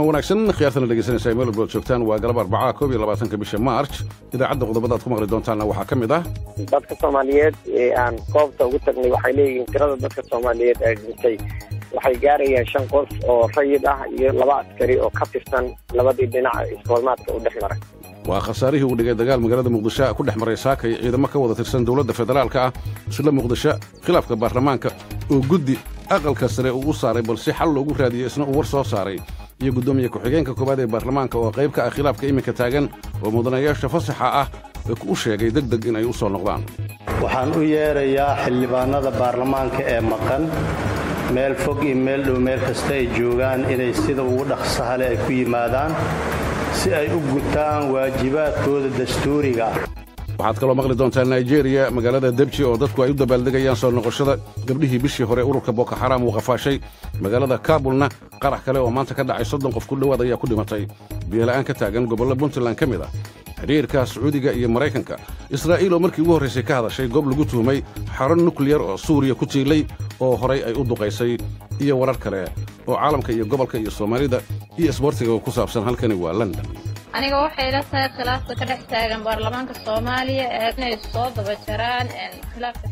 wacan wanaagsan khiyaartana dhegeysanaysa meel walbood joogtaan waa galab arbacaa koob iyo labaatanka bisha march idaacadda qodobadaad ku maqli doontaanna waxaa ka mid ah dadka soomaaliyeed ee aan koobta ugu tagnay waxay leeyihiin tirada dadka soomaaliyeed ee dhintay waxay gaarayaan shan qof oo rayid ah iyo laba askari oo ka tirsan labadii dhinac iskoolmaadka u dhex maray waa khasaarihii uu dhigay dagaal magaalada muqdisho ku dhex maray saakay ciidamo ka wada tirsan dowladda federaalka ah isla muqdisho khilaafka baarlamaanka oo guddi aqalka sare uu u saaray balse xal loogu raadiyey isna uu war soo saaray iyo guddoomiye ku-xigeenka koowaad ee baarlamaanka oo qayb ka ah khilaafka iminka taagan oo mudanayaasha fasaxa ah u sheegay deg deg in ay u soo noqdaan waxaan u yeerayaa xildhibaannada baarlamaanka ee maqan meel fog iyo meel dhow meel kasta ay joogaan inay sida ugu dhaqsahale ay ku yimaadaan si ay u gutaan waajibaadkooda dastuuriga ah waxaad kaloo maqli doontaa naijeeriya magaalada debji oo dadku ay u dabaaldegayaan soo noqoshada gabdhihii bishii hore ururka boko xaraam uu qafaashay magaalada kaabulna qarax kale oo maanta ka dhacay soddon qof ku dhowaad ayaa ku dhimatay biyola'aan ka taagan gobollo puntland ka mid ah xidhiirka sacuudiga iyo maraykanka israa'iil oo markii ugu horraysay ka hadashay goob lagu tuhumay xaro nukliyar oo suuriya ku tiilay oo horay ay u duqaysay iyo warar kale oo caalamka iyo gobolka iyo soomaalida iyo isboortiga ku saabsan halkani waa london aniga waxay ila tahay khilaafka ka dhex taagan baarlamaanka soomaaliya ee inay soo daba jaraan khilaafka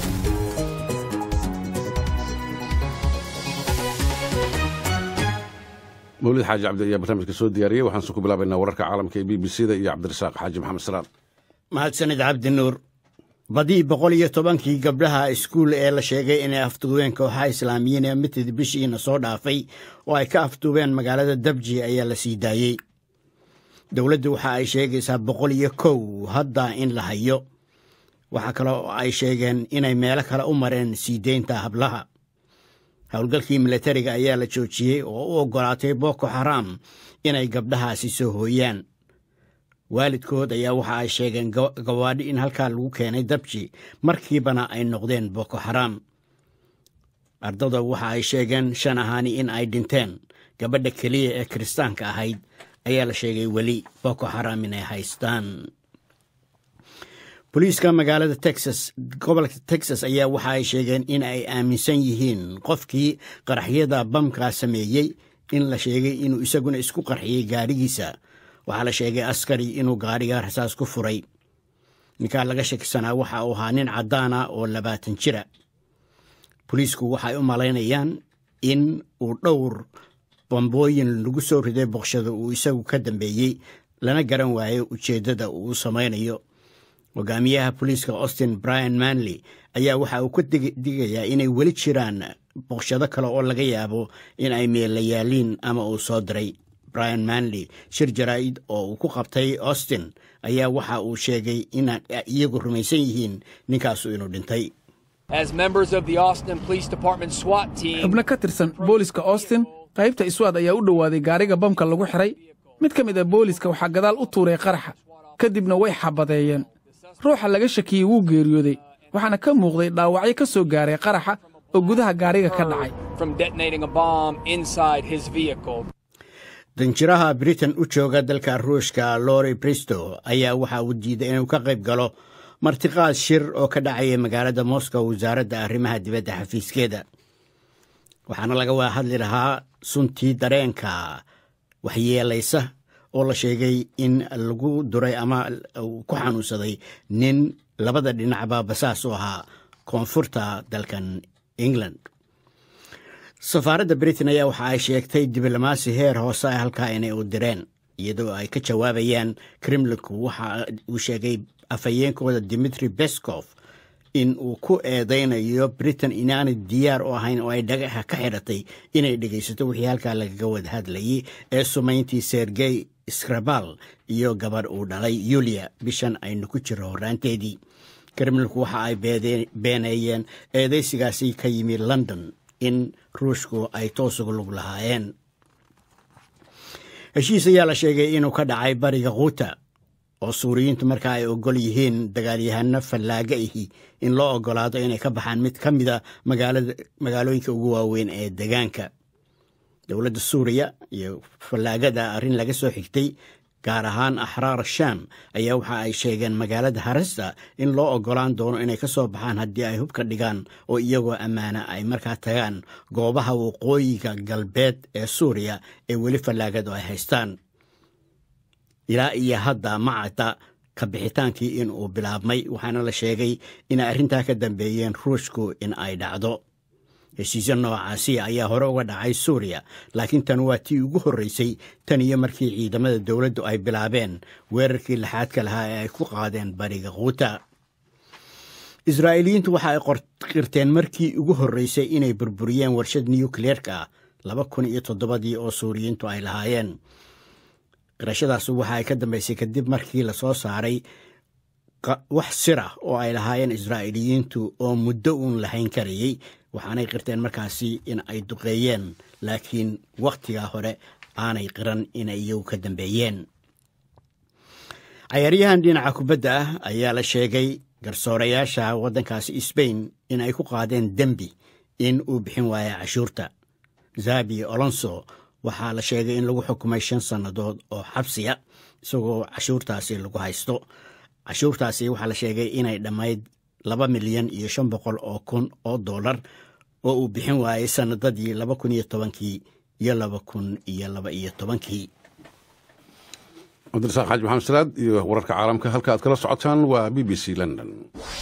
mawlid xaaji cabdi ayaa barnaamijka soo diyaariyey waxaanse ku bilaabaynaa wararka caalamka ee b b c da iyo cabdirasaaq xaaji maxamed salaad mahadsanid cabdi nuur badii boqol iyo tobankii gabdhaha iskuul ee la sheegay inay afduubeen kooxaha islaamiyiin ee mitid bishiina soo dhaafay oo ay ka afduubeen magaalada dabji ayaa la sii daayey dowladdu waxa ay sheegaysaa boqol iyo kow hadda in la hayo waxaa kale oo ay sheegeen inay meelo kale u mareen sii deynta hablaha howlgalkii milatariga ayaa la joojiyey oo u oggolaatay boko xaraam inay gabdhahaasi soo hooyaan waalidkood ayaa waxa ay sheegeen gawaadhi in halkaa lagu keenay dabji markiibana ay noqdeen boko xaraam ardada waxa ay sheegeen shan ahaani in ay dhinteen gabadha keliya ee kiristaanka ahayd ayaa la sheegay weli boko xaraam inay haystaan boliiska magaalada texas gobolka texas ayaa waxa ay sheegeen in ay aaminsan yihiin qofkii qaraxyada bamkaa sameeyey in la sheegay inuu isaguna isku qarxiyey gaadhigiisa waxaa la sheegay askari inuu gaadhiga rasaas ku furay ninkaa laga shakisanaa waxa uu ahaa nin caddaana oo labaatan jira boliisku waxay u malaynayaan in uu dhowr bambooyin lagu soo riday boqshada uu isagu ka dambeeyey lana garan waayo ujeeddada uu samaynayo hogaamiyaha boliiska austin brian manley ayaa waxa uu ka digayaa inay weli jiraan boqshado kale oo laga yaabo in ay meelayaaliin ama uu soo diray brian manley shir jaraa'id oo uu ku qabtay austin ayaa waxa uu sheegay inaan iyagu rumaysan yihiin ninkaasu inuu dhintay xubno ka tirsan booliska austin qaybta iswaad ayaa u dhowaaday gaariga bamka lagu xiray mid ka mid a booliska waxaa gadaal u tuuray qaraxa kadibna way xabadeeyeen ruuxa laga shakiyey wuu geeriyooday waxaana ka muuqday dhaawacyo ka soo gaaray qaraxa oo gudaha gaariga ka dhacay danjiraha britain u jooga dalka ruushka lori bristow ayaa waxa uu diiday inuu ka qayb galo martiqaad shir oo ka dhacaya magaalada moscow wasaaradda arrimaha dibadda xafiiskeeda waxaana laga wada hadli lahaa suntii dareenka waxyeelaysa oo la sheegay in lagu duray ama ku xanuunsaday nin labada dhinacba basaas u ahaa koonfurta dalkan england safaaradda britain ayaa waxa ay sheegtay diblomaasi heer hoose ah halkaa inay u direen iyadoo ay ka jawaabayaan kremlinku waxa uu sheegay afhayeenkooda dimitri beskov in uu ku eedaynayo britain inaanay diyaar u ahayn oo ay dhagaxa ka xidhatay inay dhegaysato wixii halkaa lagaga wada hadlayay ee sumayntii sergey skrabal iyo gabadh uu dhalay yuliya bishan aynu ku jiro horraanteedii kremlinku waxa ay beeneeyeen eedaysigaasi ka yimi london in ruushku ay toosuga lug lahaayeen heshiis ayaa la sheegay inuu ka dhacay bariga khuuta oo suuriyiintu markaa ay ogol yihiin dagaalyahano fallaaga ahi in loo ogolaado inay ka baxaan mid ka mida magaalooyinka ugu waaweyn ee degaanka dowladda suuriya iyo fallaagada arrin laga soo xigtay gaar ahaan axraar sham ayaa waxa ay sheegeen magaalada haresta in loo oggolaan doono inay ka soo baxaan haddii ay hubka dhigaan oo iyagoo ammaana ay markaa tagaan goobaha waqooyiga galbeed ee suuriya ee weli fallaagadu ay haystaan ilaa iyo hadda macata ka bixitaankii in uu bilaabmay waxaana la sheegay inay arrintaa ka dambeeyeen ruushku in ay dhacdo heshiisyo noocaasi ayaa hore uga dhacay suuriya laakiin tan waa tii ugu horreysay tan iyo markii ciidamada dowladdu ay bilaabeen weerarkii laxaadka lahaa ee ay ku qaadeen bariga quuta israa'iiliyiintu waxa ay qirteen markii ugu horreysay inay burburiyeen warshad nukliyeerka ah laba kun iyo toddobadii oo suuriyiintu ay lahaayeen qirashadaas waxa ay ka dambeysay kadib markii lasoo saaray wax sirah oo ay lahaayeen israa'iiliyiintu oo muddo uun lahayn karayey waxaanay qirteen markaasi in ay duqeeyeen laakiin wakhtigaa hore aanay qiran inay iyagu ka dambeeyeen cayaaryahan dhinaca kubadda ah ayaa la sheegay garsoorayaasha waddankaasi sbain in ay ku qaadeen dembi in uu bixin waaya cashuurta zabi olonso waxaa la sheegay in lagu xukumay shan sannadood oo xabsiya isagoo cashuurtaasi lagu haysto cashuurtaasi waxaa la sheegay inay dhammayd laba milyan iyo shan boqol oo kun oo dollar oo uu bixin waayey sannadadii laba kun iyo tobankii iyo laba kun iyo laba iyo tobankii cabdirasaaq xaaji maxamed salaad iyo wararka caalamka halka aad kala socotaan waa b b c london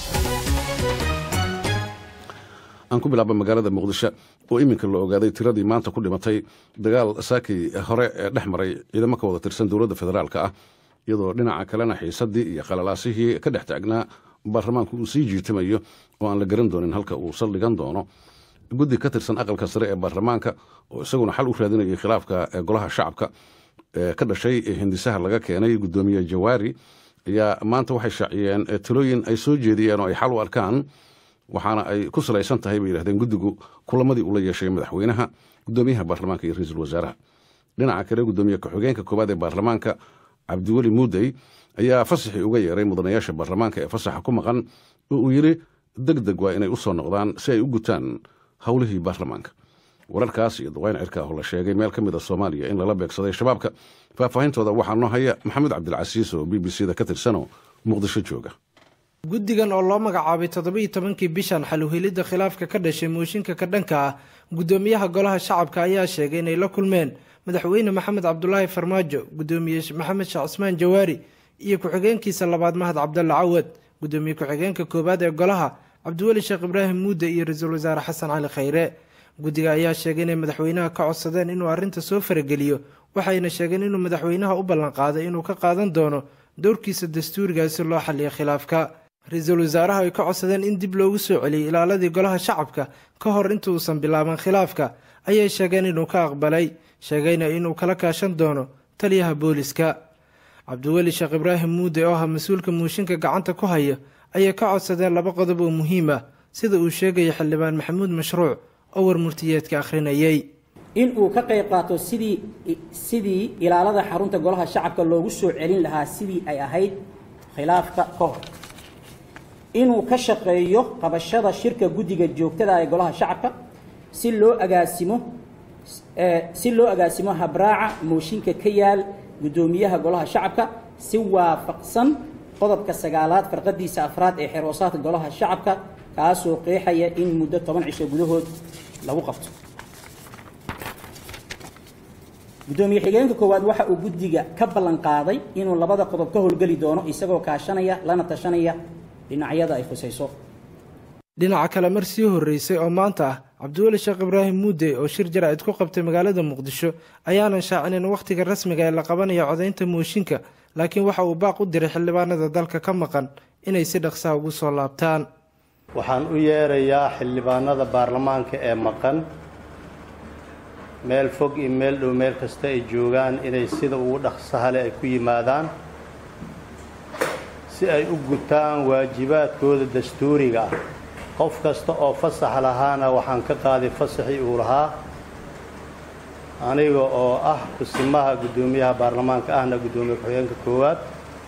aan ku bilaaba magaalada muqdisho oo iminka la ogaaday tiradii maanta ku dhimatay dagaal saakii hore ee dhex maray ciidamo ka wada tirsan dowladda federaalka ah iyadoo dhinaca kalena xiisadii iyo qalalaasihii ka dhex taagnaa baarlamaanku uu sii jiitamayo oo aan la garan doonin halka uu saldhigan doono guddi ka tirsan aqalka sare ee baarlamaanka oo isaguna xal u raadinayay khilaafka golaha shacabka ee ka dhashay hindisaha laga keenay guddoomiye jawaari ayaa maanta waxay shaaciyeen talooyin ay soo jeediyeen oo ay xal u arkaan waxaana ay ku salaysan tahay bay yidhahdeen guddigu kulamadii ula yeeshay madaxweynaha guddoomiyaha baarlamaanka iyo ra-iisul wasaaraha dhinaca kale guddoomiye ku-xigeenka koowaad ee baarlamaanka cabdiweli muudey ayaa fasaxii uga yeeray mudanayaasha baarlamaanka ee fasaxa ku maqan oo uu yidhi deg deg waa inay u soo noqdaan si ay u gutaan howlihii baarlamaanka wararkaas iyo duqayn cirka oo la sheegay meel ka mid a soomaaliya in lala beegsaday shabaabka faahfaahintooda waxaa noo haya maxamed cabdilcasiis oo b b c da ka tirsanoo muqdisho jooga guddigan oo loo magacaabay toddobiiyo tobankii bishan xaluhelidda khilaafka ka dhashay mooshinka ka dhanka ah guddoomiyaha golaha shacabka ayaa sheegay inay la kulmeen madaxweyne maxamed cabdulaahi farmaajo guddoomiye maxamed sheekh cismaan jawaari iyo ku-xigeenkiisa labaad mahad cabdalle cawad guddoomiye ku-xigeenka koowaad ee golaha cabdiweli sheekh ibraahim muude iyo ra-iisul wasaare xasan cali khayre guddiga ayaa sheegay inay madaxweynaha ka codsadeen inuu arrinta soo farageliyo waxayna sheegeen inuu madaxweynaha u ballanqaaday inuu ka qaadan doono dowrkiisa dastuuriga si loo xaliyo khilaafka ra-iisul wasaaraha ay ka codsadeen in dib loogu soo celiyay ilaaladii golaha shacabka ka hor intuusan bilaaban khilaafka ayay sheegeen inuu ka aqbalay sheegayna inuu kala kaashan doono taliyaha booliska cabdiweli sheekh ibraahim muude oo ah mas-uulka muushinka gacanta ku haya ayay ka codsadeen laba qodob oo muhiim ah sida uu sheegaya xildhibaan maxamuud mashruuc oo warmurtiyeedka akhrinayay in uu ka qayb qaato sidii sidii ilaalada xarunta golaha shacabka loogu soo celin lahaa sidii ay ahayd khilaafka ka hor inuu ka shaqeeyo qabashada shirka guddiga joogtada ee golaha shacabka si loo agaasimo si loo agaasimo habraaca mooshinka ka yaal guddoomiyaha golaha shacabka si waafaqsan qodobka sagaalaad farqadiisa afraad ee xeroosaadka golaha shacabka kaasoo qeexaya in muddo toban cisho gudahood lagu qabto guddoomiye xigeenka koowaad waxa uu guddiga ka ballan qaaday inuu labada qodob ka howlgeli doono isagoo kaashanaya lana tashanaya dhinacyada ay khusayso dhinaca kale mar sii horreysay oo maanta ah cabdiweli sheekh ibraahim muude oo shir jaraa'id ku qabtay magaalada muqdisho ayaanan shaacinin wakhtiga rasmiga ee la qabanaya codaynta mooshinka laakiin waxa uu baaq u diray xildhibaanada dalka ka maqan inay si dhaqsaha ugu soo laabtaan waxaan u yeerayaa xildhibaanada baarlamaanka ee maqan meel fog iyo meel dhow meel kasta ay joogaan inay sida ugu dhaqsahale ay ku yimaadaan si ay u gutaan waajibaadkooda dastuuriga ah qof kasta oo fasax lahaana waxaan ka qaaday fasaxii uu lahaa aniga oo ah kusimaha guddoomiyaha baarlamaanka ahna guddoomiye ku-xigeenka koowaad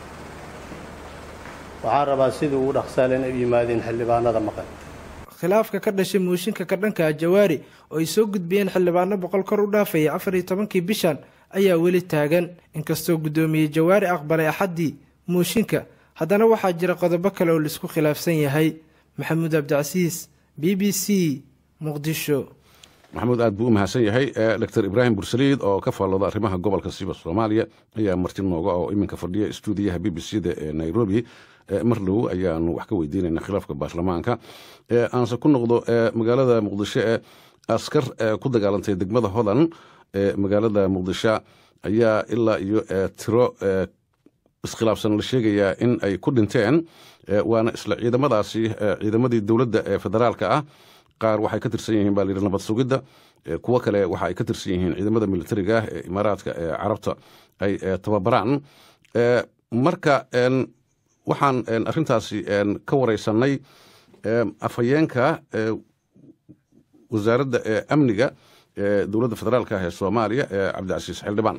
waxaan rabaa sidii ugu dhaqsahale inay u yimaadeen xildhibaanada maqan khilaafka ka dhashay mooshinka ka dhanka jawaari oo ay soo gudbiyeen xildhibaano boqol kor u dhaafaya afar iyo tobankii bishan ayaa weli taagan inkastoo guddoomiye jawaari aqbalay axaddii mooshinka haddana waxaa jira qodobo kale oo laisku khilaafsan yahay maxamuud cabdicasiis b b c muqdisho maxamuud aad buu u mahadsan yahay doctor ibraahim bursaliid oo ka faallooda arrimaha gobolka siba soomaaliya ayaa marti nooga oo iminka fadhiya stuudiyaha b b c da ee nairobi mar dhow ayaanu wax ka weydiinayna khilaafka baarlamaanka aanse ku noqdo magaalada muqdisho ee askar ku dagaalantay degmada hodan ee magaalada muqdisho ayaa ilaa iyo tiro iskhilaafsan la sheegayaa in ay ku dhinteen waana isla ciidamadaasi ciidamadii dowladda ee federaalka ah qaar waxay ka tirsan yihiin baa layidhi nabad sugidda kuwo kale waxa ay ka tirsan yihiin ciidamada militariga ah ee imaaraadka ee carabta ay tababaraan marka waxaan arrintaasi ka wareysanay afhayeenka wasaaradda amniga ee dowladda federaalka ah ee soomaaliya ee cabdicasiis xildhibaan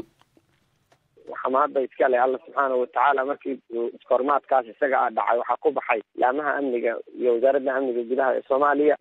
waxaa mahadda iskale alla subxaana watacaala markii iskoormaadkaas isaga a dhacay waxaa ku baxay laamaha amniga iyo wasaaradda amniga gudaha ee soomaaliya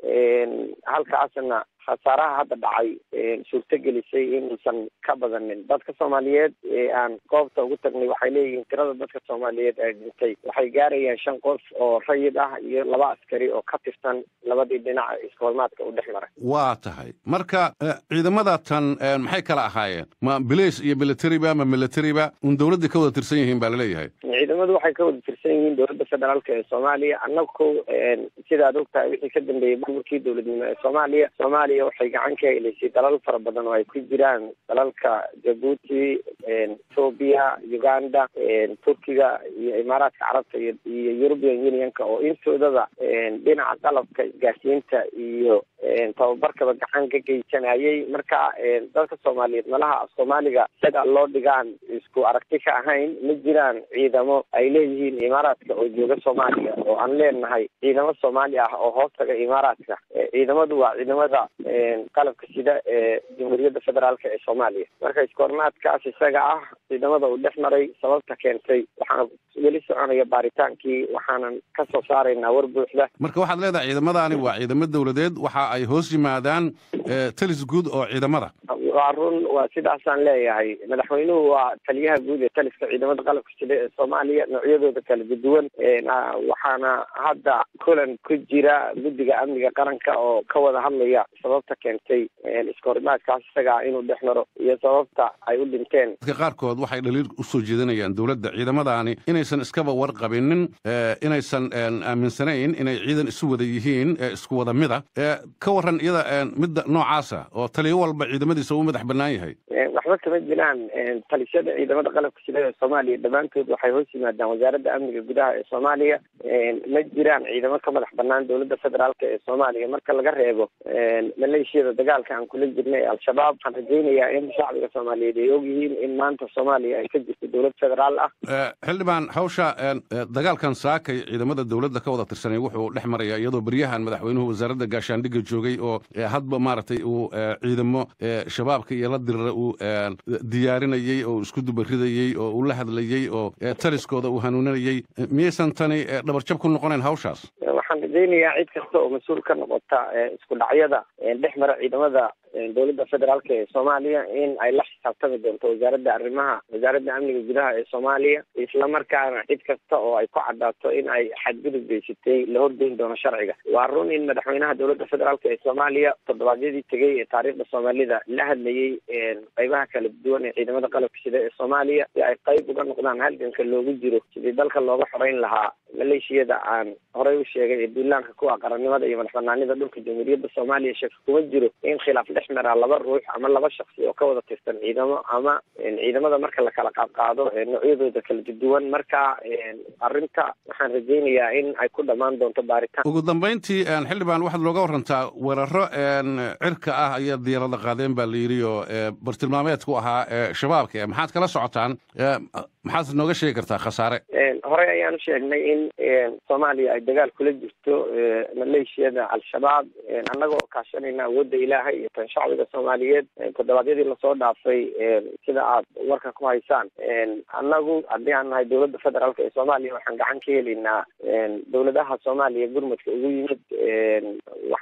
halkaasna khasaaraha hadda dhacay suurto gelisay inuusan ka badanin dadka soomaaliyeed ee aan goobta ugu tagnay waxay leeyihiin tirada dadka soomaaliyeed ee dhintay waxay gaarayaan shan qof oo rayid ah iyo laba askari oo ka tirsan labadii dhinac iskoormaadka u dhex maray waa tahay marka ciidamada tan maxay kala ahaayeen ma bilays iyo militariba ma militariba un dowladda ka wada tirsan yihiin baa laleeyahay ciidamadu waxay ka wada tirsan yihiin dowladda federaalka ee soomaaliya annagu sidaad ogtahay wixii ka dambeeyey burburkii dowladnimo ee soomaaliya soomaaliya waxay gacan ka helaysay dalal fara badan oo ay ku jiraan dalalka jabuuti ethoobia uganda turkiga iyo imaaraadka carabta iyo european unionka oo intoodaba dhinaca qalabka isgaarsiinta iyo tababarkaba gacan ka geysanayay marka dadka soomaaliyeed malaha af soomaaliga isaga loo dhigaan isku aragti ka ahayn ma jiraan ciidamo ay leeyihiin imaaraadka oo jooga soomaaliya oo aan leenahay ciidamo soomaali ah oo hoos taga imaaraadka ciidamadu waa ciidamada qalabka sida ee jamhuuriyadda federaalk ee soomaaliya marka iskoornaadkaas isaga ah ciidamada uu dhex maray sababta keentay waxaana weli soconaya baaritaankii waxaanan ka soo saaraynaa war buuxda marka waxaad leedahay ciidamadaani waa ciidamo dowladeed waxa ay hoos yimaadaan talis guud oo ciidamada waa run waa sidaasaan leeyahay madaxweynuhu waa taliyaha guud ee taliska ciidamada qalabka sida ee soomaaliya noocyadooda kala duwan waxaana hadda kulan ku jira guddiga amniga qaranka oo ka wada hadlaya sababta keentay iskoorimaadkaas isagaa inuu dhex maro iyo sababta ay u dhinteen dadka qaarkood waxay dhaliil usoo jeedinayaan dowladda ciidamadaani inaysan iskaba warqabinin inaysan aaminsanayn inay ciidan isu wada yihiin isku wada mida ka waran iyada midda noocaasa oo taliyo walba ciidamadiisa uu madax bannaan yahay waxba kama jiraan talisyada ciidamada qalabka sida ee soomaaliya dhammaantood waxay hoos yimaadaan wasaaradda amniga gudaha ee soomaaliya ma jiraan ciidamo ka madax bannaan dowladda federaalk ee soomaaliya marka laga reebo maleeshiyada dagaalka aan kula jirnay al-shabaab waxaan rajaynayaa in shacbiga soomaaliyeed ay ogyihiin in maanta soomaaliya ay ka jirto dowlad federaal ah xildhibaan hawsha dagaalkan saakay ciidamada dowladda ka wada tirsanay wuxuu dhex maraya iyadoo beryahan madaxweynuhu wasaaradda gaashaandhigga joogay oo hadba maaragtay uu ciidamo shabaabka iyo la dirira uu diyaarinayey oo isku dubaridayey oo uu la hadlayey oo taliskooda uu hanuuninayey miyaysan tani dhabarjab ku noqonayn hawshaas waxaan rajaynayaa cid kasta oo mas-uul ka noqota isku dhacyada dhex mara ciidamada dowladda federaalk ee soomaaliya in ay la xisaabtami doonto wasaaradda arrimaha wasaaradda amniga gudaha ee soomaaliya islamarkaana cid kasta oo ay ku cadaato in ay xadgudub geysatay la horgeyn doono sharciga waa run in madaxweynaha dowladda federaalk ee soomaaliya toddobaadyadii tegey ee taariikhda soomaalida la hadlayey qeybaha kala duwan ee ciidamada qalabka sida ee soomaaliya si ay qeyb uga noqdaan halganka loogu jiro sidii dalka looga xoreyn lahaa maleeshiyada aan horey u sheegay ee duulaanka kuwa qarannimada iyo madax banaanida dhulka jamhuuriyadda soomaaliya shaki kuma jiro in khilaaf dhex maraa laba ruux ama laba shaksi oo ka wada tirsan ciidamo ama ciidamada marka la kala qaadqaado noocyadooda kala duwan marka arrinta waxaan rajaynayaa in ay ku dhammaan doonto baaritaan ugu dambayntii xildhibaan waxaad looga warantaa weeraro cirka ah ayaa diyaarada qaadeen baa la yidhi oo bartilmaameedku ahaa shabaabka maxaad kala socotaan maxaad nooga sheegi kartaa khasaare horey ayaan u sheegnay in soomaaliya ay dagaal kula jirto maleeshiyada al-shabaab annagoo kaashanayna awoodda ilaahay iyo tan shacbiga soomaaliyeed toddobaadyadii lasoo dhaafay sida aad warka ku haysaan annagu haddii aan nahay dowladda federaalk ee soomaaliya waxaan gacan ka helaynaa dowladaha soomaaliya gurmudka ugu yimid waxaana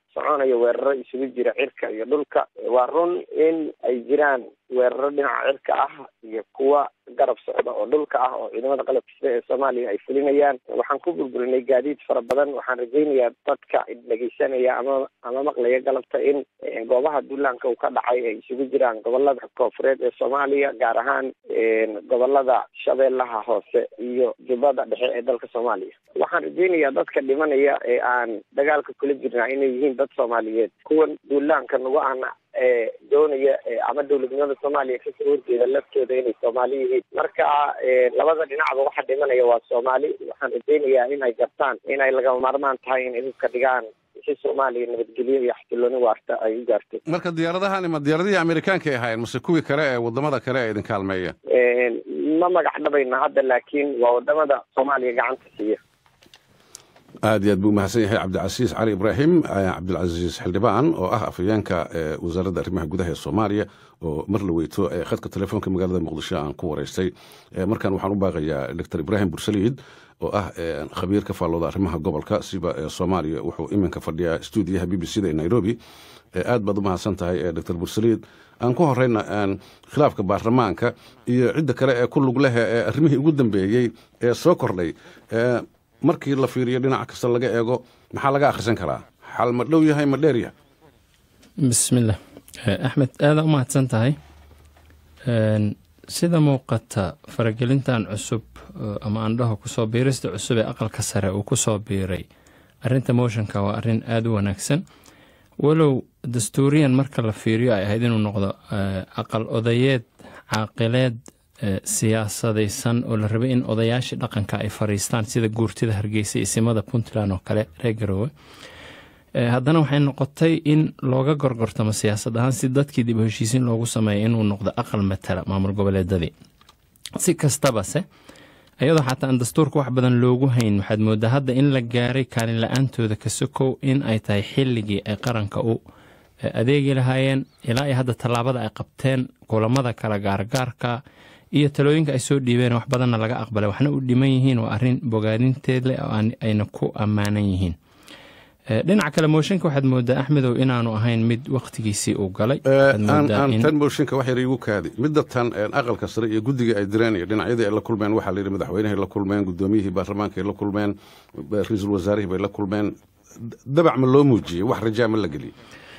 soconaya weeraro isugu jira cirka iyo dhulka waa run in ay jiraan weeraro dhinaca cirka ah iyo kuwa garab socda oo dhulka ah oo ciidamada qalabka sida ee soomaaliya ay fulinayaan waxaan ku burburinay gaadiid fara badan waxaan rajaynayaa dadka dhegeysanaya ama ama maqlaya galabta in goobaha duulaanka uu ka dhacay ay isugu jiraan gobolada koofureed ee soomaaliya gaar ahaan gobolada shabeellaha hoose iyo jubbada dhexe ee dalka soomaaliya waxaan rajaynayaa dadka dhimanaya ee aan dagaalka kula jirnaa inay yihiin dad soomaaliyeed kuwan duulaanka nagu ana doonaya ama dowladnimada soomaaliya kasoo horjeeda laftooda inay soomaali yihiin marka labada dhinacba waxa dhimanaya waa soomaali waxaan rajaynayaa inay gartaan inay lagama maarmaan tahay inay hubka dhigaan si soomaaliya nabadgelyo iyo xasilooni waarta ay u gaarto marka diyaaradahani ma diyaaradihii amerikaanka ay ahaayeen mase kuwii kale ee wadamada kale ee idin kaalmeeya ma magac dhabayna hadda laakiin waa wadamada soomaaliya gacanta siiya aad iyo aad buu umahadsan yahay cabdicasiis cali ibraahim cabdilcasiis xildhibaan oo ah afhayeenka wasaaradda arrimaha gudaha ee soomaaliya oo mar la weyto khadka telefoonka magaalada muqdisho aan ku wareystay markan waxaan u baaqayaa doctor ibraahim bursaliid oo ah khabiir ka faallooda arrimaha gobolka siba soomaaliya wuxuu iminka fadhiyaa stuudiyaha b b c da ee nairobi aad baad u mahadsan tahay doctor bursaliid aan ku horeyna khilaafka baarlamaanka iyo cidda kale ee ku lug leh ee arrimihii ugu dambeeyey ee soo kordhay markii la fiiriyo dhinac kasta laga eego maxaa laga akhrisan karaa xal ma dhow yahay ma dheer yahay bismillah axmed aada u mahadsan tahay sida muuqata faragelintan cusub ama aandhaho kusoo biirista cusub ee aqalka sare uu kusoo biiray arinta motionka waa arin aada u wanaagsan walow dastuuriyan marka la fiiriyo ay ahayd inuu noqdo aqal odayeed caaqileed siyaasadaysan oo la rabay in odayaashii dhaqanka ay fariistaan sida guurtida hargeysa isimada puntland oo kale reer garoowe haddana waxay noqotay in looga gorgortamo siyaasad ahaan si dadkii dib u heshiisiin loogu sameeya inuu noqdo aqal matala maamul goboleedadii si kastabase iyadoo xataa aan dastuurka wax badan loogu hayn waxaad moodaa hadda in la gaaray kaalin la-aantooda ka sokow in ay tahay xilligii ay qaranka u adeegi lahaayeen ilaa iyo hadda tallaabada ay qabteen kulamada kala gaargaarka iyo talooyinka ay soo dhiibeen wax badanna laga aqbalay waxna u dhiman yihiin waa arin bogaadinteed leh oo ayna ku ammaanan yihiin dhinaca kale mooshinka waxaad moodaa axmedow inaanu ahayn mid waktigiisii uu galay tan mooshinka wax yar igu kaadi midda tan aqalka sare iyo guddiga ay direen iyo dhinacyadii ay la kulmeen waxaa layidhi madaxweynahay la kulmeen guddoomiyihii baarlamaanka ay la kulmeen ra-iisul wasaarihii bay la kulmeen dabac ma loo muujiyey wax rajaa ma la geliyey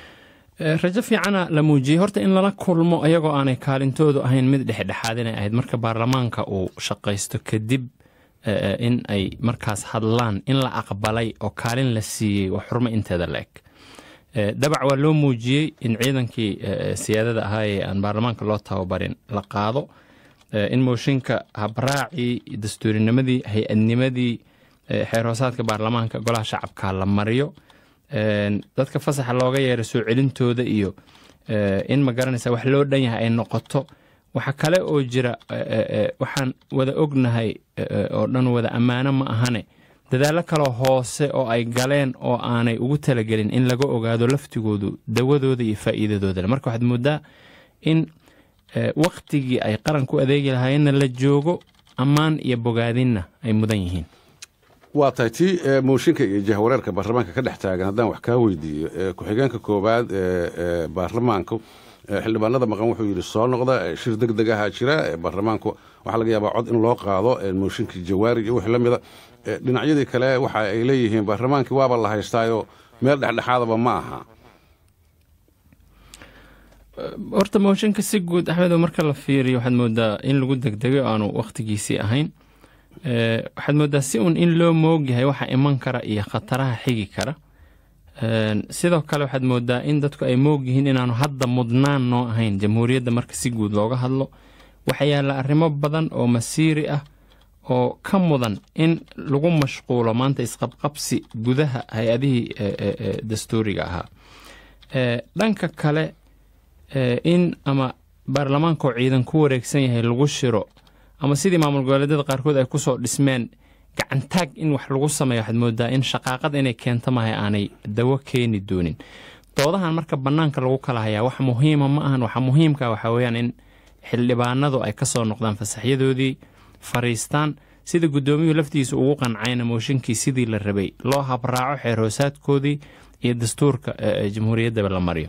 rajo fiicana la muujiyey horta in lala kulmo iyagoo aanay kaalintoodu ahayn mid dhexdhexaad inay ahayd marka baarlamaanka uu shaqaysto kadib in ay markaas hadlaan in la aqbalay oo kaalin la siiyey waa xurmo inteeda la eg dabac waa loo muujiyey in ciidankii siyaadada ahaa ee aan baarlamaanka loo tababarin la qaado in mooshinka habraacii dastuurinimadii hay-adnimadii xeer hoosaadka baarlamaanka golaha shacabka la mariyo dadka fasaxa looga yeeray soo celintooda iyo in ma garanaysa wax loo dhan yahay ay noqoto waxa kale oo jira waxaan wada ognahay oo dhan wada ammaano ma ahane dadaallo kaloo hoose oo ay galeen oo aanay ugu talagelin in laga ogaado laftigoodu dawadooda iyo faa'iidadooda marka waxaad moodaa in waktigii ay qaranku adeegi lahaayeenna la joogo ammaan iyo bogaadinna ay mudan yihiin waa tahay tii mooshinka iyo jahwareerka baarlamaanka ka dhex taagan haddaan wax kaa weydiiyo ku-xigeenka koowaad ee baarlamaanku xildhibaanada maqan wuxuu yidhi soo noqda shir deg deg ahaa jira baarlamaanku waxaa laga yaabaa cod in loo qaado mooshinkii jawaari iyo wixii la mida dhinacyadii kale waxa ay leeyihiin baarlamaankii waaba la haystaayoo meel dhexdhexaadaba ma aha horta mooshinka si guud axmedo marka la fiiriyo waxaad moodaa in lagu degdegay oo aanu wakhtigiisii ahayn waxaad moodaa si uun in loo moogyahay waxa iman kara iyo khataraha xigi kara sidoo kale waxaad moodaa in dadku ay moog yihiin inaanu hadda mudnaan noo ahayn jamhuuriyadda marka si guud looga hadlo waxaa yaalla arrimo badan oo masiiri ah oo ka mudan in lagu mashquulo maanta isqabqabsi gudaha hay-adihii dastuuriga ahaa dhanka kale in ama baarlamaankaoo ciidan ku wareegsan yahay lagu shiro ama sidii maamul goboleedyada qaarkood ay kusoo dhismeen gacantaag in wax lagu sameeyo waxaad moodaa in shaqaaqad inay keento mahay aanay dawo keeni doonin doodahan marka bannaanka lagu kala hayaa wax muhiima ma ahan waxa muhiimka waxaa weyaan in xildhibaanadu ay kasoo noqdaan fasaxyadoodii fariistaan sida guddoomiyuhu laftiisa ugu qancayna mooshinkii sidii la rabay loo habraaco xeer hoosaadkoodii iyo dastuurka jamhuuriyaddaba la mariyo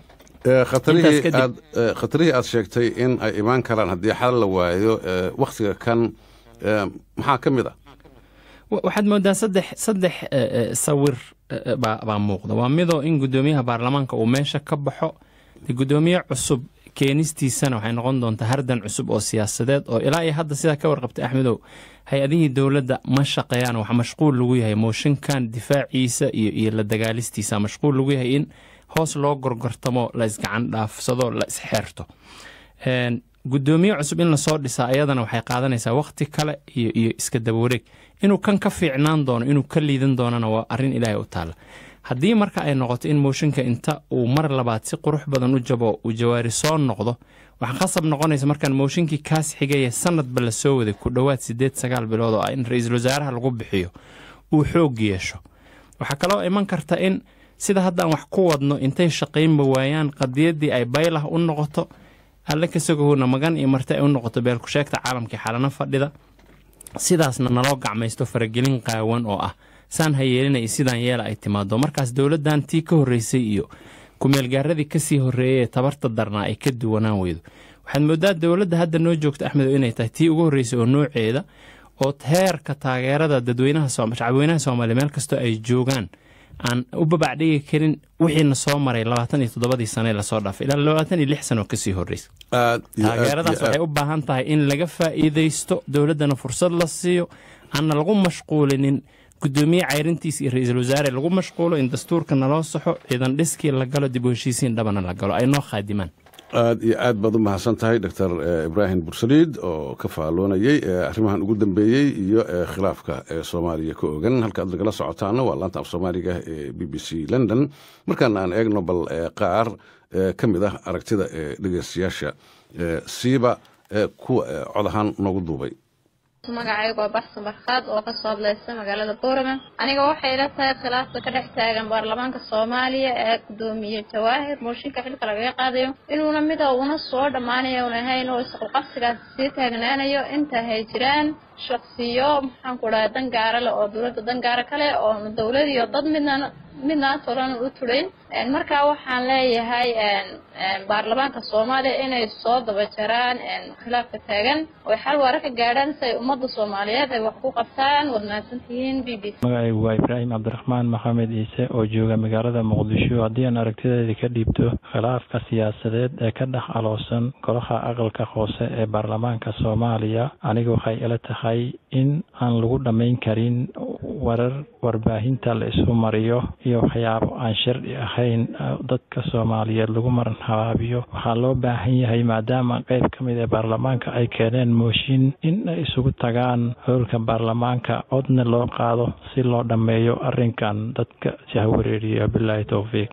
khatarihii aad sheegtay in ay imaan karaan haddii xal la waayo wakhtiga kan maxaa ka mid ah waxaad moodaa saddex saddex sawir baa muuqda waa midoo in guddoomiyaha baarlamaanka uu meesha ka baxo de guddoomiye cusub keenistiisana waxay noqon doontaa hardan cusub oo siyaasadeed oo ilaa iyo hadda sidaa ka warqabtay axmedow hay-adihii dowladda ma shaqeeyaan wax mashquul lagu yahay mooshinkan difaaciisa iyo iyo la dagaalistiisa mashquul lagu yahay in hoos loo gorgortamo la isgacan dhaafsado la isxeerto guddoomiye cusub in lasoo dhisaa ayadana waxay qaadanaysaa wakhti kale iyo iyo iska dabawareeg inuu kan ka fiicnaan doono inuu ka liidan doonana waa arrin ilaahay u taalla haddii marka ay noqoto in mooshinka inta uu mar labaad si qurux badan u jabo uu jawaari soo noqdo waxaa khasab noqonaysa markaan mooshinkii kaas xigaya sanadba la soo waday ku dhowaad siddeed sagaal bilood oo ah in ra-iisul wasaaraha lagu bixiyo uu xoog yeesho waxaa kaloo iman karta in sida haddaan wax ku wadno intay shaqaynba waayaan qadiyaddii ay baylah u noqoto alle kasagahowna magan iyo marti ay u noqoto beelkusheegta caalamkii xalano fadhida sidaasna naloo gacmaysto faragelin qaawan oo ah saan ha yeelina iyo sidaan yeela ay timaado markaas dowladdan tii ka horreysay iyo kumeelgaaradii kasii horreeyay ee tabarta darnaa ay ka duwanaan weydo waxaad moodaa dowladda hadda noo joogta axmedow inay tahay tii ugu horreysay oo nooceeda oo heerka taageerada dadweynaha shacabweynaha soomaaliya meel kastoo ay joogaan aan u babacdhigi karin wixiina soo maray labaatan iyo toddobadii sane lasoo dhaafay ilaa labaatan iyo lix sano kasii horreysay taageeradaas waxay u baahan tahay in laga faa'iidaysto dowladdana fursad la siiyo aanna lagu mashquulinin guddoomiye cayrintiis iyo ra-iisul wasaare lagu mashquulo in dastuurka naloo saxo ciidan dhiskii la galo dib u heshiisiin dhabana la galo ay noo khaadimaan aad iyo aad baad u mahadsan tahay doctor ibraahim bursaliid oo ka faalloonayey arrimahan ugu dambeeyey iyo khilaafka ee soomaaliya ka ogan halka aad nagala socotaana waa laanta af soomaaliga ee b b c london markaana aan eegno bal qaar ka mid ah aragtida ee dhegeystayaasha siiba kuwa cod ahaan noogu duubay magacaygu waa baxsan barkhaad oo kasoo hadlaysa magaalada boorama aniga waxay ila tahay khilaafka ka dhex taagan baarlamaanka soomaaliya ee gudoomiye jawaahir mooshinka xilka lagaga qaadayo inuuna mida una soo dhammaanayo un ahayn oo isqulqabsigaas sii taagnaanayo inta hay jiraan shaksiyo maxaan ku dhaha dan gaara leh oo dowladda dan gaara kale oo dowlad iyo dad midna midnaantoodan u turayn markaa waxaan leeyahay baarlamaanka soomaaliya inay soo daba jaraan khilaafka taagan oy xal waara ka gaadhaan si ay ummadda soomaaliyeed ay wax ku qabtaan waad mahadsantihiin b b c magacaygu waa ibraahim cabdiraxmaan maxamed ciise oo jooga magaalada muqdisho haddii aan aragtideeda ka dhiibto khilaafka siyaasadeed ee ka dhex aloosan golaha aqalka hoose ee baarlamaanka soomaaliya aniga waxay ila tahay in aan lagu dhammayn karin warar warbaahinta la isu mariyo iyo waxyaabo aan sharci ahayn dadka soomaaliyeed lagu maran habaabiyo waxaa loo baahan yahay maadaama qeyb ka mid ee baarlamaanka ay keeneen mooshin in ay isugu tagaan howlka baarlamaanka codna loo qaado si loo dhammeeyo arrinkan dadka jahwareeriya bilaahi towfiiq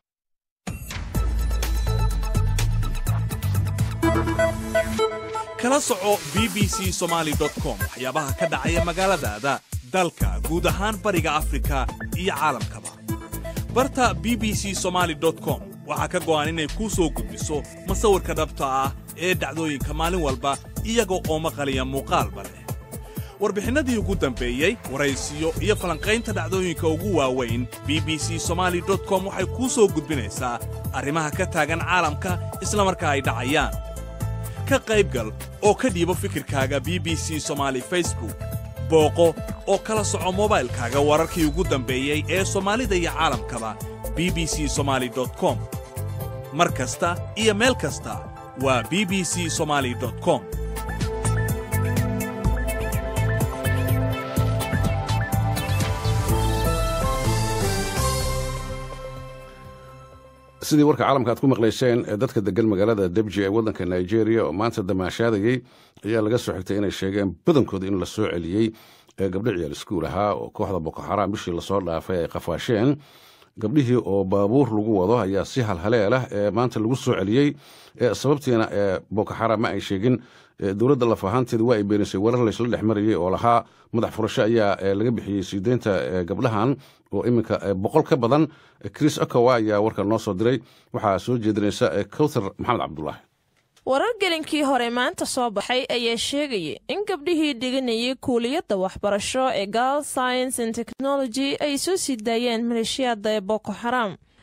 kala soco b b c somaali com waxyaabaha ka dhacaya magaaladaada dalka guud ahaan bariga afrika iyo caalamkaba barta b b c somaali com waxaa ka go'an inay kuu soo gudbiso masawirka dhabta ah ee dhacdooyinka maalin walba iyaga oo maqaliya muuqaalba leh warbixinnadii ugu dambeeyey waraysiyo iyo falanqaynta dhacdooyinka ugu waaweyn b b c somaali com waxay kuu soo gudbinaysaa arrimaha ka taagan caalamka isla markaa ay dhacayaan ka qaybgal oo ka dhiibo fikirkaaga b b c somaali facebook booqo oo kala soco mobaylkaaga wararkii ugu dambeeyey ee soomaalida iyo caalamkaba b b c somaali com mar kasta iyo meel kasta waa b b c somaali com sidii warka caalamka aad ku maqlayseen ee dadka degan magaalada debji ee waddanka nigeria oo maanta damaashaadayey ayaa laga soo xigtay inay sheegeen badankooda in la soo celiyey gabdho ciyaal iskuul ahaa oo kooxda boko xaraam bishii lasoo dhaafay ay qafaasheen gabdhihii oo baabuur lagu wado ayaa si halhaleelah ee maanta lagu soo celiyey sababtiina boko xaraam ma ay sheegin dowladda laf ahaanteeda waa ay beenisay warar laysla dhex marayey oo lahaa madax furasho ayaa laga bixiyey siideynta gabdhahan oo iminka boqol ka badan chris okowa ayaa warka noo soo diray waxaa soo jeedinaysa cowthar maxamed cabdulaahi warar gelinkii hore maanta soo baxay ayaa sheegaya in gabdhihii dhiganayay kuuliyadda waxbarasho ee gal science and technology ay soo sii daayeen maleeshiyaada ee boko xaram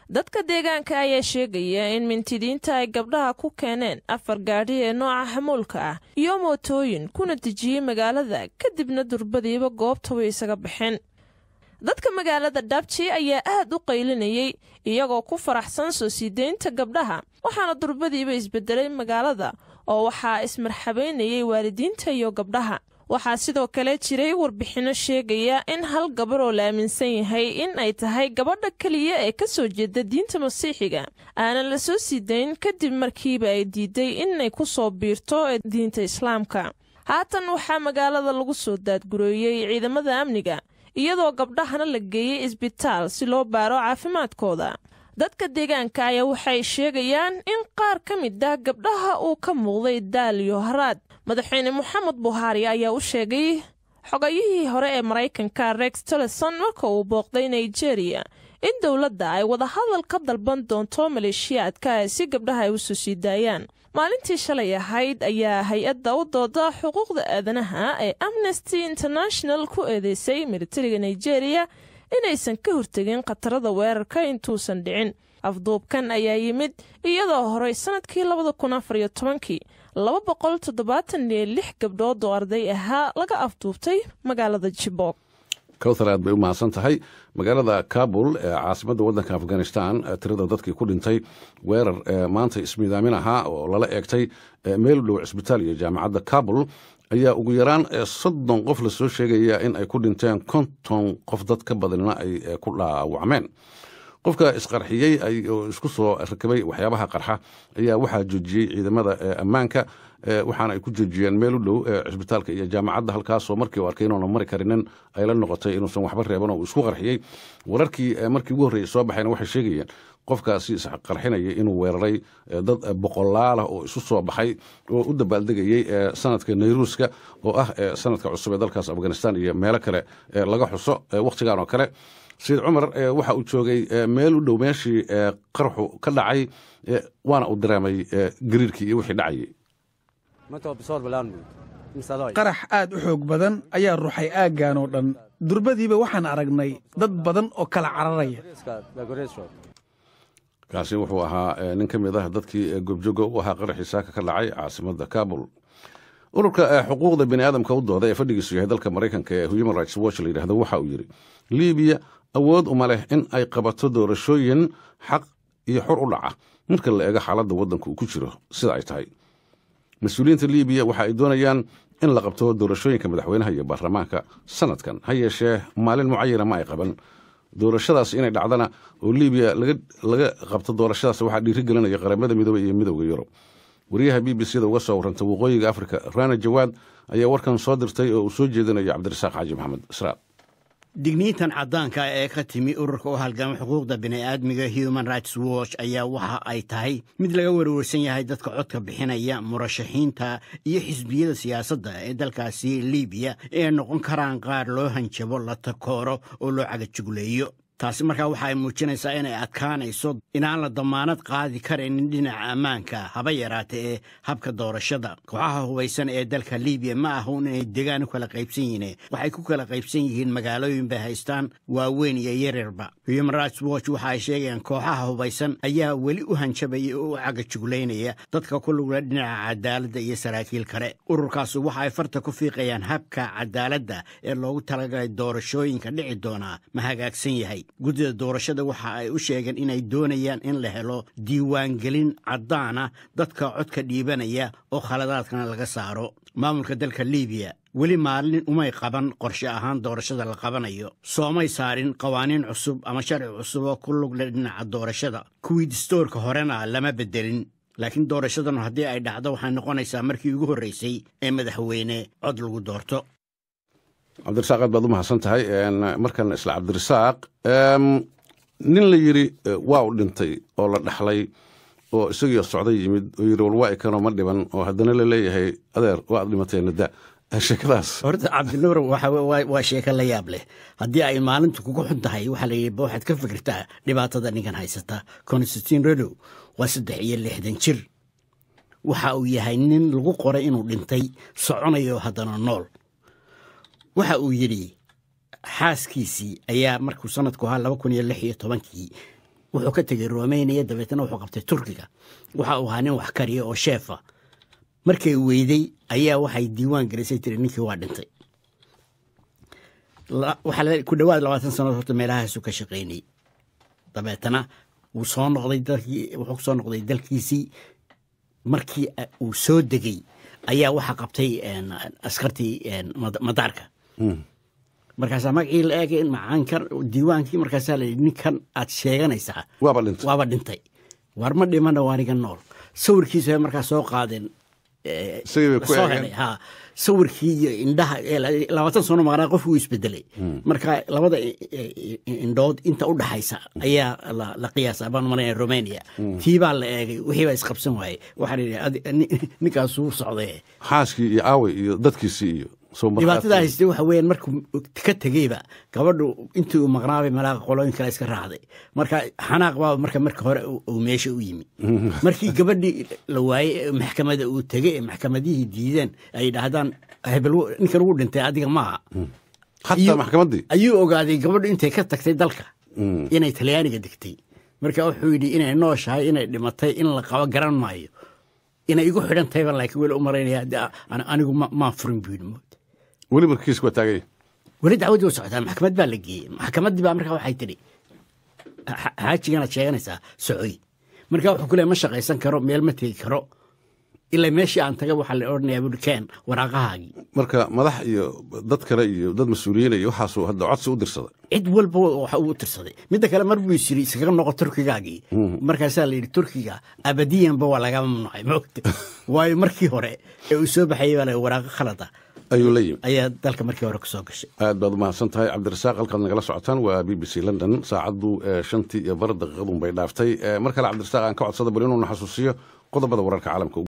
dadka deegaanka ayaa sheegaya in mintidiinta ay gabdhaha ku keeneen afar gaadhi ee nooca xamuulka ah iyo mootooyin kuna dejiyey magaalada kadibna durbadiiba goobta way isaga baxeen dadka magaalada dhabji ayaa aad u qaylinayay iyagoo ku faraxsan soo sii deynta gabdhaha waxaana durbadiiba isbedelay magaalada oo waxaa ismarxabaynayay waalidiinta iyo gabdhaha waxaa sidoo kale jiray warbixinno sheegaya in hal gabar oo la aaminsan yahay in ay tahay gabadha keliya ee ka soo jeeda diinta masiixiga aanan la soo sii dayn kadib markiiba ay diiday inay ku soo biirto ee diinta islaamka haatan waxaa magaalada lagu soo daadgureeyey ciidamada amniga iyadoo gabdhahana la geeyey isbitaal si loo baaro caafimaadkooda dadka deegaanka ayaa waxay sheegayaan in qaar ka mid ah gabdhaha uu ka muuqday daal iyo haraad madaxweyne moxamed buhaari ayaa u sheegay xogayihii hore ee maraykanka rex tillerson marka uu booqday nigeria in dowladda ay wadahadal ka dalban doonto maleeshiyaadka si gabdhaha ay u soo sii daayaan maalintii shalay ahayd ayaa hay-adda u dooda xuquuqda aadanaha ee amnesty international ku eedeysay militariga nigeria inaysan ka hortegin khatarada weerarka intuusan dhicin afduubkan ayaa yimid iyadoo horey sannadkii labada kun afar iyo tobankii laba boqol toddobaatan iyo lix gabdhood oo arday ahaa laga afduubtay magaalada jibok kowthar aad bay u mahadsan tahay magaalada kabul ee caasimadda waddanka afghanistan tirada dadkii ku dhintay weerar maanta ismiidaamin ahaa oo lala eegtay meel u dhow cisbitaal iyo jaamacadda kabul ayaa ugu yaraan soddon qof lasoo sheegaya in ay ku dhinteen konton qof dad ka badanina ay ku dhaawacmeen qofka isqarxiyey oo isku soo rakabay waxyaabaha qarxa ayaa waxaa joojiyey ciidamada ammaanka waxaana ay ku joojiyeen meel u dhow cisbitaalka iyo jaamacadda halkaasoo markii u arkay inuuna mari karinin ay la noqotay inuusan waxba reeban oo uu isku qarxiyey wararkii markii ugu horreeyey soo baxayna waxay sheegayeen qofkaasi isqarxinaya inuu weeraray dad boqolaalah oo isu soo baxay oo u dabaaldegayey sanadka nayruuska oo ah sanadka cusub ee dalkaas afghanistan iyo meelo kale laga xuso wakhtigan oo kale sayid cumar waxa uu joogay meel u dhow meeshii qarxu ka dhacay waana uu dareemay gariirkii iyo wixii dhacayay qarax aad u xoog badan ayaa ruuxay aaggan oo dhan durbadiiba waxaan aragnay dad badan oo kala cararaya kaasi wuxuu ahaa nin ka mid ah dadkii gobjoga u ahaa qaraxii saaka ka dhacay caasimadda kabul ururka xuquuqda bini aadamka u dooda ee fadhigiisu yahay dalka maraykanka ee human rights watch la yidhahdo waxa uu yidhi libiya awood uma leh in ay qabato doorashooyin xaq iyo xor u dhaca marka la eego xaaladda waddanka uu ku jiro sida ay tahay mas-uuliyiinta libiya waxa ay doonayaan in la qabto doorashooyinka madaxweynaha iyo baarlamaanka sanadkan ha yeeshee maalin mucayana ma ay qaban doorashadaas inay dhacdana oo libiya laga qabto doorashadaas waxaa dhiiri gelinaya qaramada midoobey iyo midowda yurub wariyaha b b c da uga soo warranta waqooyiga afrika rana jawaad ayaa warkan soo dirtay oo uu soo jeedinayo cabdirasaaq xaaji maxamed israel digniintan caddaanka ee ka timi ururka u halgama xuquuqda bini'aadmiga human rights watch ayaa waxa ay tahay mid laga warwarsan yahay dadka codka bixinaya murashaxiinta iyo xisbiyada siyaasadda ee dalkaasi libiya ee noqon karaan qaar loo hanjabo la takooro oo loo cagajugleeyo taasi markaa waxa ay muujinaysaa inay adkaanayso inaan la damaanad qaadi karaynin dhinaca ammaanka haba yaraata ee habka doorashada kooxaha hubaysan ee dalka libiya ma ahun inay degaan u kala qaybsan yihiin waxay ku kala qaybsan yihiin magaalooyin bay haystaan waaweyn iyo yaryarba human rights watch waxa ay sheegayaan kooxaha hubaysan ayaa weli u hanjabaya oo u cagajuglaynaya dadka ku lugla dhinaca cadaaladda iyo saraakiil kale ururkaasi waxa ay farta ku fiiqayaan habka cadaaladda ee loogu talagalay doorashooyinka dhici doonaa ma hagaagsan yahay guddida doorashada waxa ay u sheegeen inay doonayaan in la helo diiwaangelin caddaana dadka codka dhiibanaya oo khaladaadkana laga saaro maamulka dalka libiya weli maalin umay qaban qorshe ahaan doorashada la qabanayo soomay saarin qawaaniin cusub ama sharci cusub oo ku lugle dhinaca doorashada kuwii distoorka horena lama beddelin laakiin doorashadan haddii ay dhacdo waxay noqonaysaa markii ugu horraysay ee madaxweyne cod lagu doorto cabdirasaaq aad baad u mahadsan tahay markan isla cabdirasaaq nin la yidhi waa u dhintay oo la dhaxlay oo isagii socday yimid oo yidhi war waa ikanoo ma dhiban oo haddana la leeyahay adeer waa ad dhimateen da sheekadaas horta cabdinuur waa sheeko la yaab leh haddii ay maalintu kugu xun tahay waxaa la yidhi waxaad ka fikirtaa dhibaatada ninkan haysata constantin redow waa saddex iyo lixdan jir waxa uu yahay nin lagu qoray inuu dhintay soconayo haddana nool waxa uu yidhi xaaskiisii ayaa markuu sanadku ahaa laba kun iyo lix iyo tobankii wuxuu ka tegey romania dabeetna wuxuu qabtay turkiga waxa uu ahaa nin wax kariya oo sheefa markay weyday ayaa waxay diiwaan gelisay tiri ninkii waa dhintay waxaa ku dhowaad labaatan sannadood horta meelahaasu ka shaqaynayay dabeetana wuu soo noqday dalkii wuxuu soo noqday dalkiisii markii uu soo degey ayaa waxaa qabtay askartii madaarka markaasaa magacii la eegay macaankan diiwaankii markaasaa layidhi ninkan aad sheeganaysaa waaba dhintay waaba dhintay war ma dhimana waaniga nool sawirkiisa bay markaa soo qaadeen soo helay ha sawirkii iyo indhaha labaatan sano maqnaa qofki uu isbedelay marka labada indhood inta u dhaxaysa ayaa la qiyaasa baan maranaya romania tii baa la eegay wixii baa isqabsan waayey waxaa yidhi ninkaasuu socday xaaskii iyo aaway iyo dadkiisii iyo dhibaatada haystay waxa weeyaan markuu ka tegeyba gabadhu intii uu maqnaabay malaaqa qolooyin kale iska raacday marka xanaaq baa marka marka hore uu meesha u yimi markii gabadhii la waayey maxkamada uu tegey ee maxkamadihii diideen ay dhahdaan hebel ninkan wuu dhintay adiga maaha xataa maxkamaddii ayuu ogaaday gabadhu intay ka tagtay dalka inay talyaaniga degtay marka wuxuu yidhi inay nooshahay inay dhimatay in la qabo garan maayo inay igu xidhan tahayba laakiin weli u maraynaya anigu maan furin buu yidhi weli markiis waa taagay weli dacwaddii u socotaa maxkamad baa la geeyey maxkamaddii baa markaa waxay tidhi xaajiganaad sheeganaysaa socoy marka wuxuu ku leey ma shaqaysan karo meel ma tegi karo ilaa meeshii aan taga waxaa la odhanayaa buuri keen waraaqahaagii marka madax iyo dad kale iyo dad mas-uuliyiin iyo waxaasuu hadda codsi u dirsaday cid walba waxa uu tirsaday midda kale mar buu is yiri iskaga noqo turkigaagii markaasaa la yidhi turkiga abadiyanba waa laga mamnuucay maogta waayo markii hore ee uu soo baxayay baa la waraaqo khalada ayuu la yimi ayaa dalka markii hore kusoo gashay aad baad umahadsan tahay cabdirasaaq halkaad nagala socotaan waa b b c london saacaddu shantii iyo bar daqiiqadun bay dhaaftay mar kale cabdirasaaq aan ka codsada bal inuuna xasuusiyo qodobada wararka caalamka